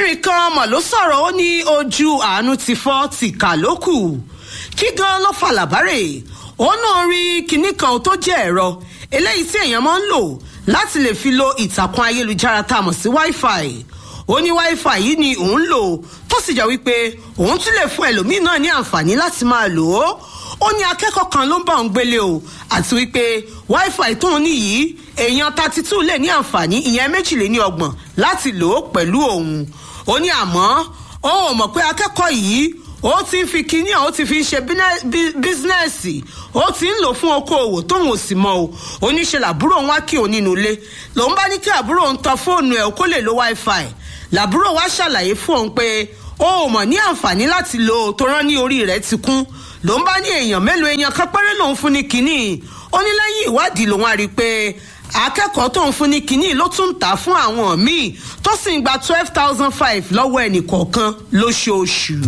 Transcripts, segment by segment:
arákùnrin kan mọ̀ ló sọ̀rọ̀ ó ní ojú àánú ti fọ́ tìkà ló kù kí gan ló fa làbárè ó náà rí kinní kan tó jẹ́ ẹ̀rọ eléyìí tí èèyàn máa ń lò láti lè fi lo ìtàkùn ayélujára tá a mọ̀ sí wi-fi ó ní wi-fi yìí ni òun lò tó sì jẹ́ wípé òun tún lè fún ẹlòmíín náà ní àǹfààní láti máa lò ó ó ní akẹ́kọ̀ọ́ kan ló ń bá òun gbélé o àti wípé wi-fi tóun ní yìí èèyàn thirty two lè ní àǹfààní ìyẹn méjìléní ọgbọ̀n láti lò ó pẹ̀lú òun ó ní àmọ́ ó ò mọ̀ pé akẹ́kọ̀ọ́ yìí ó ti ń fi kinní ó ti fi ń ṣe bísínẹ́sì ó ti ń lò fún okòòwò tóun ò sì mọ o oníṣe làbúrò òun wá kí òun nínú ilé lòun bá ní kí àbúrò òun tan fóònù ẹ̀ kó lè lo wi-fi làbúrò wá ṣàlàyé fún òun pé ó ò mọ̀ ní àǹfààní láti lò ó tó rán ní orí rẹ̀ ti kún lòun bá ní èèyàn mélòó èèyàn kan péré lòun fún ní kinní ó ní lẹ́yìn ìwádìí lòun á rí i pé akẹ́kọ̀ọ́ tó ń fún ní kinní ló tún ń tà fún àwọn míì tó sì ń gba twelve thousand five lọ́wọ́ ẹnì kọ̀ọ̀kan lóṣooṣù.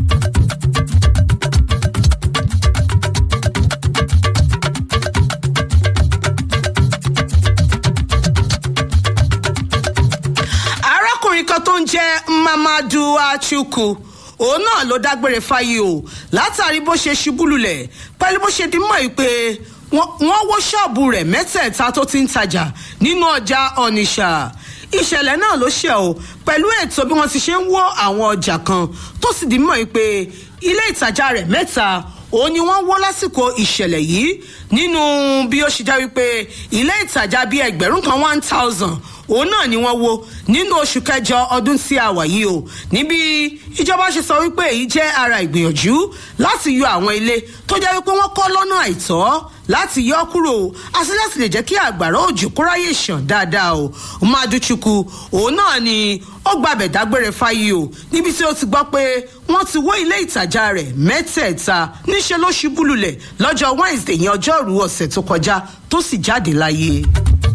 arákùnrin kan tó ń jẹ́ mamadu achukwu òun náà ló dágbére fáyé o látàrí bó ṣe ṣubú lulẹ̀ pẹ̀lú bó ṣe di mọ́ ẹ pé wọ́n wó ṣọ́ọ̀bù rẹ̀ mẹ́tẹ̀ẹ̀ta tó ti ń tajà nínú ọjà ọ̀nìṣà ìṣẹ̀lẹ̀ náà ló ṣe o pẹ̀lú ètò bí wọ́n ti ṣe ń wó àwọn ọjà kan tó sì di mọ́ ẹ pé ilé ìtajà rẹ̀ mẹ́ta òun ni wọ́n wó lásìkò ìṣẹ̀lẹ̀ yìí nínú bí ó ṣe já wípé ilé ìtajà bíi ẹgbẹ̀rún kan one thousand òun náà ni wọ́n wo nínú oṣù kẹjọ ọdún tí a wà yìí o níbi ìjọba ṣe sọ wípé èyí jẹ́ ara ìgbìyànjú láti yọ àwọn ilé tó jẹ́ wípé wọ́n kọ́ lọ́nà àìtọ́ láti yọ kúrò àti láti lè jẹ́ kí àgbàrá òjò kóráyè ṣàn dáadáa o maduchukwu òun náà ni ó gbàbẹ̀ dágbére fáyé o níbi tí ó ti gbọ́ pé wọ́n ti wó ilé ìtajà rẹ̀ mẹ́tẹ̀ẹ̀ta níṣẹ́ ló ṣubú lulẹ̀ lọ́jọ́ wednesday yẹn ọjọ́rùú ọ̀sẹ̀ tó kọjá tó sì jáde láyé.